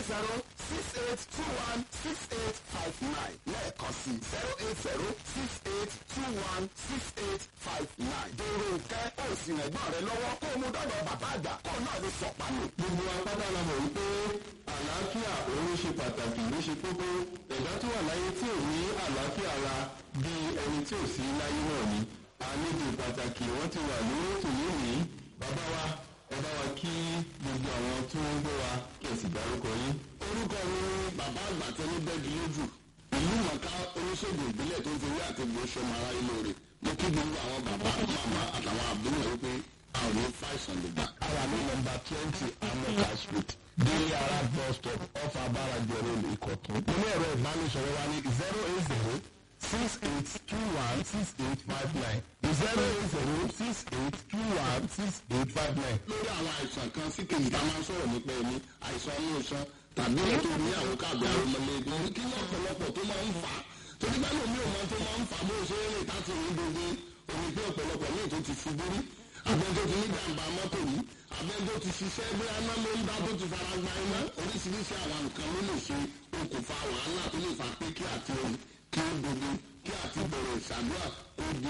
zero six eight two one six eight five nine lẹ́ẹ̀kan sí zero eight zero six eight two one six eight five nine. dèrò nkẹ́ ó sì rẹ̀gbọ́n rẹ lọ́wọ́ kó o mú dọ́dọ̀ bàbá àgbà kó o náà lè sọ̀pá nù. gbogbo apáta la mọ̀ wípé àlàáfíà òun ṣe pàtàkì ló ṣe kókó ẹ̀dá tó wà láyé tí ò ní àlàáfíà ara bí ẹni tí ò sí láyé náà ni àlejò pàtàkì wọ́n ti wà lórí ètò yìí ní bàbá wa ẹ bá wa kí gbogbo àwọn tí wọ́n ń gbọ́ wa kí ẹ sì dárúkọ yín. orúkọ mi ni bàbá àgbà tẹ́lẹ̀ bẹ́ẹ̀dì lójú ìlú mọ̀ká oníṣègùn ìbílẹ̀ tó ń fi wí àti ìgbò ṣọmọ aráyé lóore mo kí gbogbo àwọn bàbá màmá àtàwọn àbúrò wípé àwọn ní fàìsàn lè gbà. Our new number twenty Amoka Street, Daily Arab bus stop off Abarajo Road, Ìkọ̀tún. Nínú ẹ̀rọ ìbánisọ̀rọ̀ wa ní zero eight zero six eight two one six eight five nine zero eight zero six eight two one six eight five nine. lórí àwọn àìsàn kan sí kejì tá a máa ń sọ̀rọ̀ nípa ẹni àìsàn inú iṣan tàbí ètò ní àwọn káàbì àrùmọ̀lẹ́gbẹ̀ ní kí ní ọ̀pọ̀lọpọ̀ tó máa ń fà á torí bá lómi ò mọ tó máa ń fà á bó ṣe ń rìn láti rìn gbogbo omi pé ọ̀pọ̀lọpọ̀ ní ètò ti ṣubú rí abẹ́jọ́ ti ní jàǹbá mọ́tò rí abẹ́jọ́ ti ṣiṣẹ́ bí aná ló ń dá tó ti fara gba iná oríṣiríṣi àwọn nǹkan ló lè ṣe okùnfà wàhálà tó lè fà pé kí àti omi kí ó gbogbo kí àti bẹ̀rẹ̀ ìṣàdúrà ó di